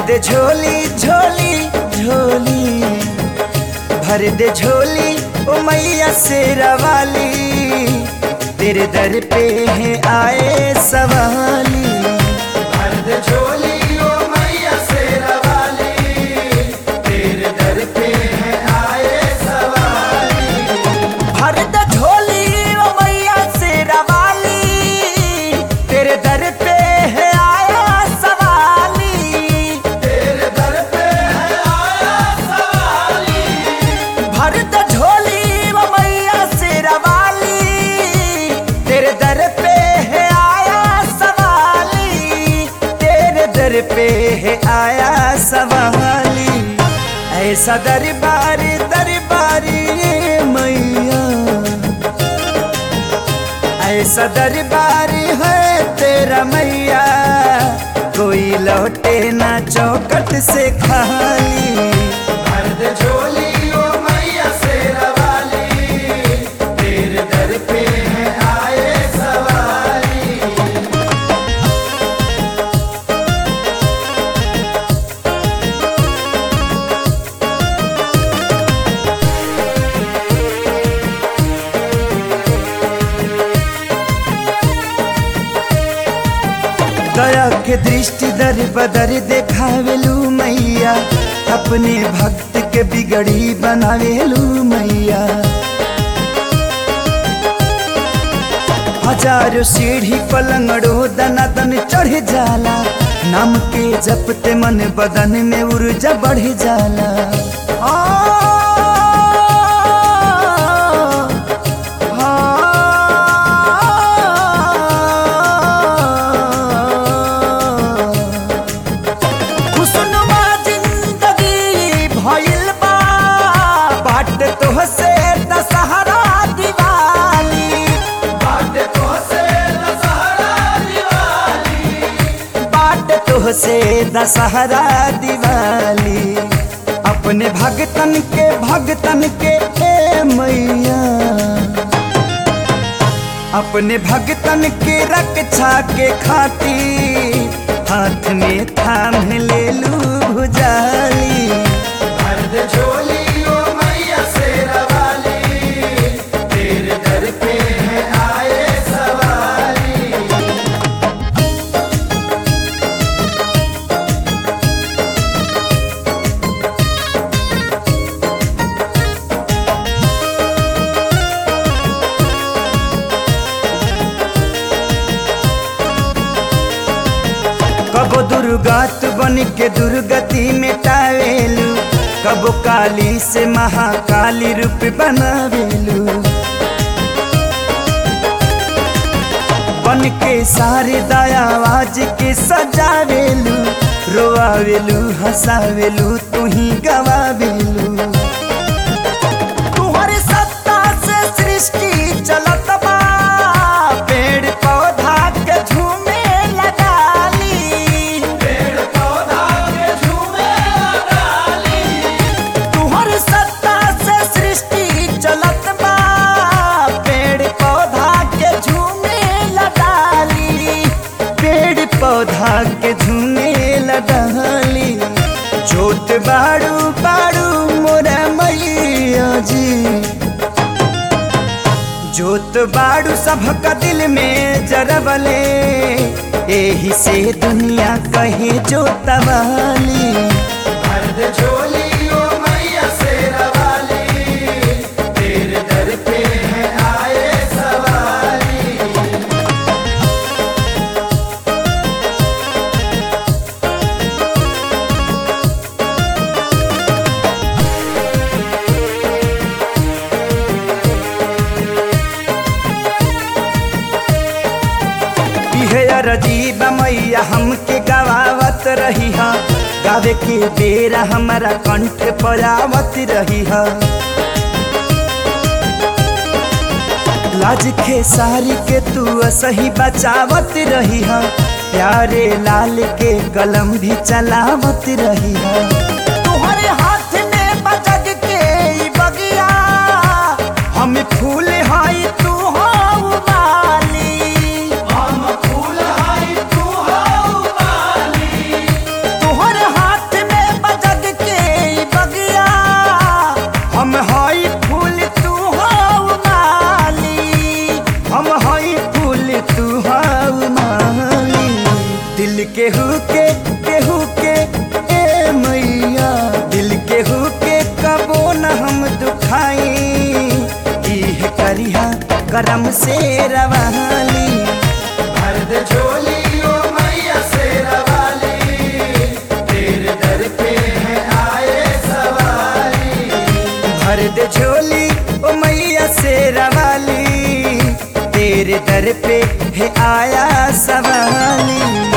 दे झोली झोली झोली भर दे झोली ओ मैया शेरा वाली तेरे दर पे है आए सवाली भर दे झोली ओ मैया शेरा वाली तेरे दर पे है आए सवाली भर दे झोली ओ मैया शेरा वाली तेरे दर पे है आया सवाली तेरे दर पे है आया सवाली भर दे झोली ओ मैया शेरा वाली तेरे दर पे है आया सवाली तेरे दर पे है आया सवाली ऐसा दरबार दरबारी मैया ऐसा दरबार है तेरा मैया कोई लौटे ना चौकट से खाली मर्द झोली ओ मैया शेरा वाली तेरे दर पे है आए सवारी दया के दृष्टि दर बदर देखावेलू मैया अपने भक्त के बिगड़ी बनावेलू मैया हजारों सीढ़ी पलंगड़ो दना दन चढ़ जाला नाम के जपते मन बदन में ऊर्जा बढ़ जाला आ, खुशनुमा जिंदगी भइल बा बाट तोहसे दशहरा दिवाली बाट तोहसे दशहरा दिवाली बाट तोहसे दशहरा दिवाली अपने भगतन के भगतन के ए मैया अपने भगतन के रक्षा के खातिर हाथ में थाम ले लू भुजाली मर्द झोली ओ मैया शेरा वाली तेरे दर पे है आए सवाली कबो दुर्गात बन के दुर्गति मिटावेलू कबो काली से महाकाली रूप बनावेलू बन के सारे दयावाज के सजावेलू रोआवेलू हंसावेलू तू ही गवावेलू तुहरे सत्ता से सृष्टि चलत बा पेड़ पौधा के झूमे लगाली पेड़ पौधा के झूमे लगाली तुहरे सत्ता से सृष्टि चलत बा पेड़ पौधा के झूमे लगाली पेड़ पौधा के झूमे लगाली जोत बाड़ू बाड़ू मोरा मैया जी जोत बाड़ू सबका दिल में जरबले एही से दुनिया कहे जोतवाली मर्द झोली ओ मैया शेरा वाली तेरे दर पे है आए सवाली इहे अरजीब मैया हमके गवावत रही हा गावे के बेरा हमारा कंठ पर आवत रही हा लाज के सारी के तू सही बचावत रही हा प्यारे लाल के कलम भी चलावत रही हा तुम्हारे हाथ में बजग के ई बगिया हम फूल हाई तू हो माली हम फूल हाई तू हो माली तुहर हाथ करम से रवाली भरद झोली ओ मैया शेरा वाली तेरे दर पे है आए सवारी भर दे झोली ओ मैया से रवाली तेरे दर पे है आया सवाली